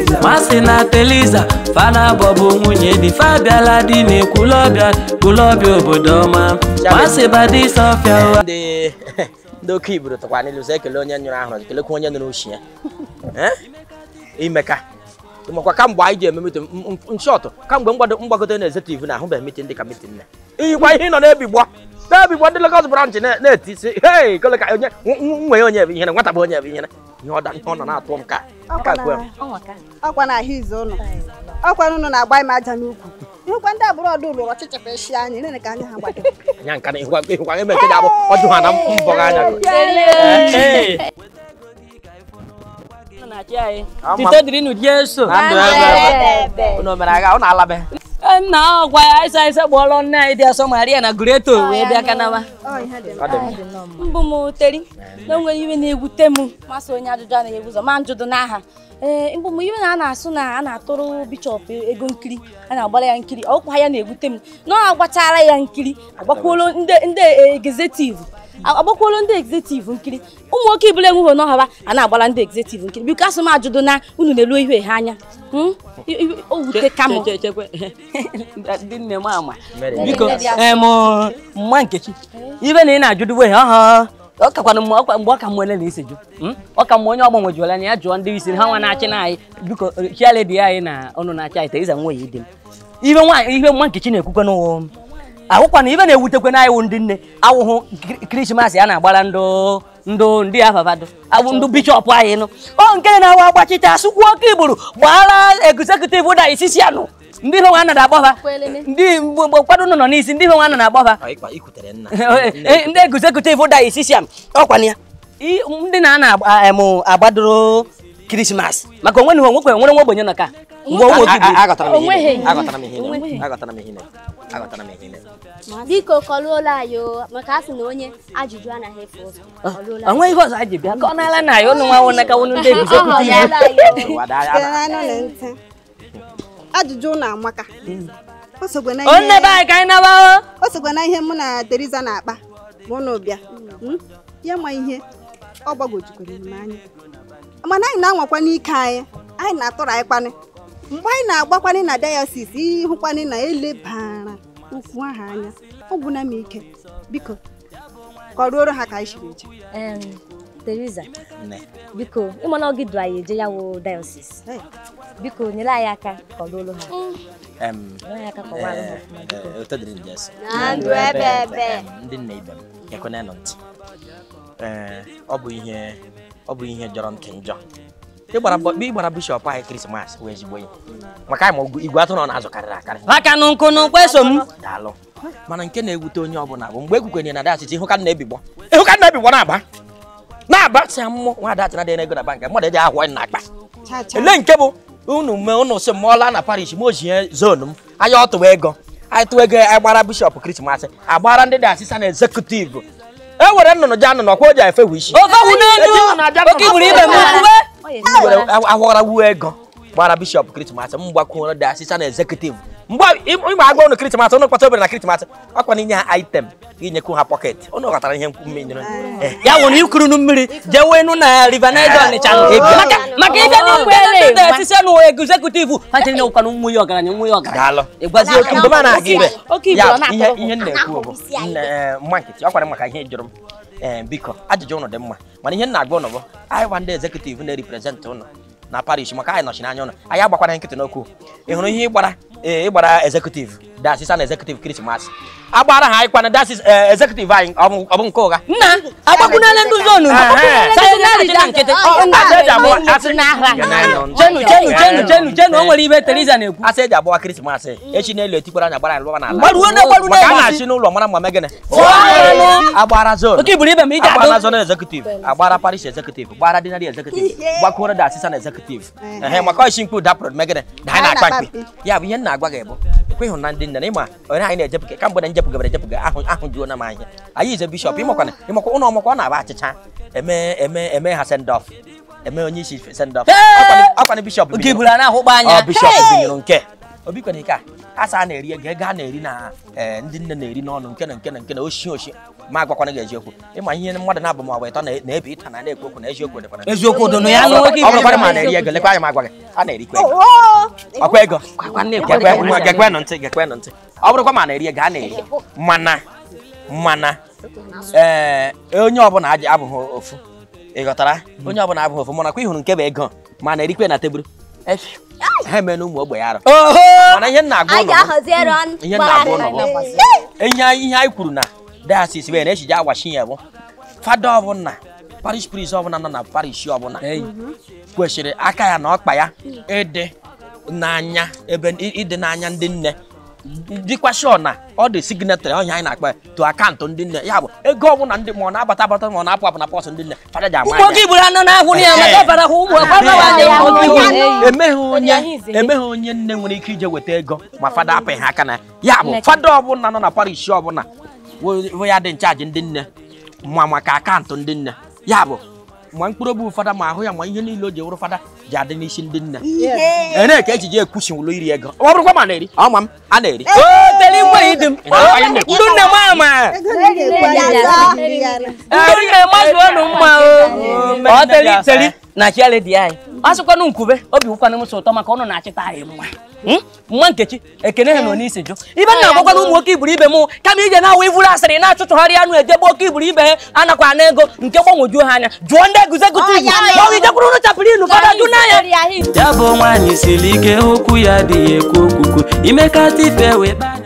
masị na teliza fana bọbụ nwunye di fabiala di na ekwulọbịa kwulọbịa obodo ọma masị badi sọfịa ụwa ndị ndị oke iburu tụkwa n'ilu sị ekele onye nyụrụ ahụrụ kelekwa onye nụrụ ushi ya Eh? imeka makwa kamgbe anyị ji eme mitin nshọtụ kamgbe mgbado- mgbagote na executive na ahụbeghị mitin dị ka mitin na iyikwa ihe ị nọ na-ebigbo na-ebigbo ndị Lagos branch na- na-eti si hei kele ka onye nwe onye bụ ihere nwata bụ onye bụ ihere ihe ọ da- ihe ọ nọ na-atụ m ka ka kwe m. ọkwa na ahụ izu ụnụ ọkwa unu na-agba m aja n'ukwu ịhụkwa ndị agbụrụ ọdụ ụlọ ọchịchịpụ eshi anya nene ka anya ha gbado anya nka na ịhụkwa ịhụkwa eme nke ji abụ ọjụ ha na mbọ gị anya Ee. tito dịrị n'ụdị eso na ndụ ebe ebe unu mere agha unu alabe nna ọ gwa ya ịsa ịsa gbọọlọ nne anyị dị asọ maria na greto wee bịa kanama ọ ihe dị ọ dị mma mbụ m teri na onwere iwe na-ewute m masị onye ajụjụ anaghị ebu ụzọ ma njụdụ n'aha ee mbụ m iwe na a na-asụ na a na-atụrụ bishọp ego nkiri a na-agbara ya nkiri ọkwa ya na-ewute m na ọ agbachara ya nkiri agbakwuolo ndị ndị egzetivu agbakwuolo ndị egzetivu nkiri ụmụ nwoke ibụla enweghị n'ọhaba a na-agbara ndị egzetivu nkiri biko asụ m ajụdụ na unu na-elu ihe ha anya Hmm? I- i- o wute ka m Che- che- chekwe dị nne m ama Mere. biko em mma nkechi ibe na ị na-ajụdụ wee ha ọ kakwana mma ọkwa mgbe ọ ka mwele na isi jụ Mm? ọ ka mma onye ọgbanwe jụọla anya ya jụọ ndị isi ha nwa na-achị na anyị biko chialedi anyị na ọnụ na-achị anyị teiza nwa ya idi m ibe nwaanyị ihe mma nkechi na-ekwukwe n'ụwa ahụkwa na ibe na-ewutekwe na anyị wụ ndị nne awụhụ kri- krismas a na-agbara ndụ ndụ ndị afafado awụ ndụ bishọp anyị nụ ọ nke na-awa agbachite asụkwu oke igburu gbara egzekutiv da isisi anụ ndị ihe nwa anaghị agbọfa ndị mgbe mgbe ụfọdụ nọ n'isi ndị ihe nwa anaghị agbọfa Ọ, ịkwa ikwutere nna ndị egzekutiv da isisi anụ ọkwana ya I- ndị na-ana agbadoro krismas maka onwe na onwekwe nwere nwa ogbenye nọ ka mgbe onwe oke igburu agọtara m ihe Onweghị. agọtara m ihe agọtara m ihe agọtara m ihe biko kọluola anyị o maka a sị na onye ajụjụ anaghị efu ụzọ kọluola onwe ihe ọzọ anyị ji bịa ka ọ na-ala na ya ụnụ nwa nwụ n'aka ụnụ ndị egzekutiv site n'anụ na ntị ajụjụ ụnụ amaka o sokwe na onne ihe be anyị ka anyị naba o sokwe na ihe mụ na Teriza na-akpa ma ụnụ bịa Mm? ya ma ihe ọ gbagojukwere m anya mana anyị na-anwakwa n'ike anyị anyị na-atụrụ anyị kwanị mgbe anyị na-agbakwanị na dayosis ịhụkwanị na elebara okwu ahụ anya ọ gwụna m ike biko kọruoro ha ka anyị siri eje Em, Teresa nne biko ịma na ọ gị du anyị eje ya wụ diocese Hey. biko nyere anyị aka kọlụlụ ha em nyere anyị aka kọwalụ ha ọfụma biko eh, ụtọ dịrị ndị ese na ndụ ebe ebe Em, ndị nna ibe m ekwenenụ ntị ee ọ bụ ihe ọ bụ ihe jọrọ ntị njọ ịgbara bọ- ịgbara bishọp anyị krismas wee ezigbo ihe maka anyị ma ọgụ- igwe atụrụ ọ na-azụ karịrị akarị maka nụ nkụ n'ụkwa eso m daalụ mana nke na-ewute onye ọbụla bụ mgbe ekwukwenye na dasịtị ịhụ ka m na-ebigbo ịhụ ka m na-ebigbo na-aba na-aba si mmụ nwa ada achara dị ego na bank mmadụ eji ahụ na akpa cha cha ele nke bụ unu mee unu si m ọla na parish m ojie zonu m anya ọtụwa ego anyị tụwa ego anyị gbara bishọp krismas agbara ndị dị asịsa na ezekutiv e were nnụnụ ji anụ n'ọkwa o ji efe isi ofe wụ n'elu oke igburu ibe m uwe Ọ ya were awara wuo ego gbara bishọp krismas m gbakwuo dị asịsa na ezekutiv mgbe ịma agwa unu krismas unu kpata obere na krismas ọkwa na inye ha item inyekwu ha pọket unu ghọtara ihe nkwu mmiri ya wụ na ikurunu mmiri jewe enu na river Niger ọnịcha nụ. Ego. maka maka ịbịa n'ugbo ele ndị etisi nụ egzekutiv ha chere na ụkwanụ nwa ya ọgaranya nwa ya ọgaranya daalụ ịgwazi oke mgbe m na-aga ibe Oke ibu ya ọ na-atọrọ ihe m. ihe m na-ekwu bụ nne, eh, mma nkịtị ọ kwara maka ihe jụrụ m ee biko ajụjụ ụnụ dị mma mana ihe m na-agwa ụnụ bụ anyị gwa ndị ezekutiv na-eriprezent ụnụ na parish maka anyị nọchiri anya ụnụ anyị agbakwana nkịtị n'okwu ị hụrụ ihe ịgbara ee ịgbara ezekutiv dasisa na ezekutiv krismas agbara ha anyị kwana dasis ezekutiv anyị ọ bụ ọ bụ nke ụgha nna agbakwunele ndị zonu Ehe. sayịnarị na nkịtị Asị eji abụọ- asị- jenu jenu jenu jenu jenu o nwere ibe Teresa na-ekwu asị eji abụọ krismas echi n'elu etikwara anya gbara anyị lụwa n'ala gbaruo na gbaruo maka a na na-achị n'ụlọ mara mma megene Fụọnụ. agbara zon oke igburu ibe m ị agbara ga-adụ zona executive agbara parish executive gbara dinari executive gbakwuoro da assistant executive ehe maka ọchị mkpu dapụrụ megide na anyị na-akpa mkpi ya bụ ihe m na-agwa gị bụ ekweghị na ndị nne na ịma onye anyị na-ejepụga ka mgbe na njepụgabara ejepụga ahụ ahụ juo na m anya anyị ize bishọp ịmakwana ịmakwa ụlọ ọmakwa ọ na-aba achịcha eme eme eme ha send off eme onye isi send off Hey! akwana bishọp oke igburu a na-ahụkpa ọ anya bishọp binyere nke obi kwere ike a asa a na-eri ego ego a na-eri na ee, ndị nne na-eri n'ọnụ nke na nke na nke na oshi oshi ma agwakwana gị eziokwu ịma ihe mmadụ na-abụ ma ọ bụ ịtọ na- na-ebe ịta na na-ekwu okwu na eziokwu dịkwana eziokwu dono ya ọ n'oge bụrụ- ọ bụrụkwana ma a na-eri ego lekwa anya ma agwa gị a na-erikwa ego ọkwa ego Gekwe- nwa- gekwenụ ntị gekwenụ ntị ọ bụrụkwa ma a na-eri ego a na-eri mana mana ee onye ọbụla aji- abụghị ofu ị ghọtara onye ọbụla abụghị ofu manakwa ịhụrụ nke bụ ego ma a na-erikwe na tebụl ha eme na ụmụ ogbenye arụ oho mana ihe m na-agwa anyị ụlọ ga-ahaziere ọnụ ihe m na-agwa ụlọ bụ ihe anyị- ihe anyị kwuru na diocese wee na-echiji agwachi ya bụ fada ọbụla parish priest ọbụla nọ na parish ọbụla Ei. kwesịrị aka ya na ọkpa ya ịdị n'anya ebe ịdị n'anya ndị nne dịkwa sure na ọ dị signatory ọnya anyị na-akpa to akaụntụ ndị nne ya bụ ego ọbụla ndị ma ọ na-abata abata ma ọ na-apụ apụ na pọs ndị nne fada ji ama ụmụ oge iburu anọ n'ahụ ya maka ọbara hụ ụmụ ọgbara ya ụmụ hụ oge ya. emeghị onye Onye ahụ ize. emeghị onye nne nwere ike ije weta ego ma fada apịghị aka na ya ya bụ Nneka. fada ọbụla nọ na parish ọbụla wo- wo ya dị nchaji ndị nne ma maka akaụntụ ndị nne ya bụ ma mkpụrụ obi fada ma ahụ ya ma ihe niile o ji wụrụ fada ji adị n'isi ndị nne ere ka ejije ekwuchiwụlụ iri ego ọ bụrụkwa ma a na-eri ọma m a na-eri o tere igwe ịdị m Anyị na-ekwu. ndụ nne m ama ego na-ekwu anyị azụ iri ya na- ndụ nne mazụ ọnụ mma o ọ tere iteri na chiale dị anyị ọ sịkwanụ nkube obi wụkwanụ m sọ ụtọ maka ọnụ na-achịta anyị mma Hmm? mma nkechi ekene ha nọ n'isi jụ ibe nna agwakwana ụmụ oke iburu ibe m kama ije na-awa ivuru asịrị na-achụchụgharị anụ ejebe oke iburu ibe ha anakwa na ego nke gbanwojuo ha anya jụọ ndị eguzegụta ibu ma ọ bụ ijekwuru ụnụ chapụrụ inu fada jụ n'anya ya ahụ ya bụ nwaanyị siri ike okwu ya adịghị ekwu okwukwu imekata ife wee kpa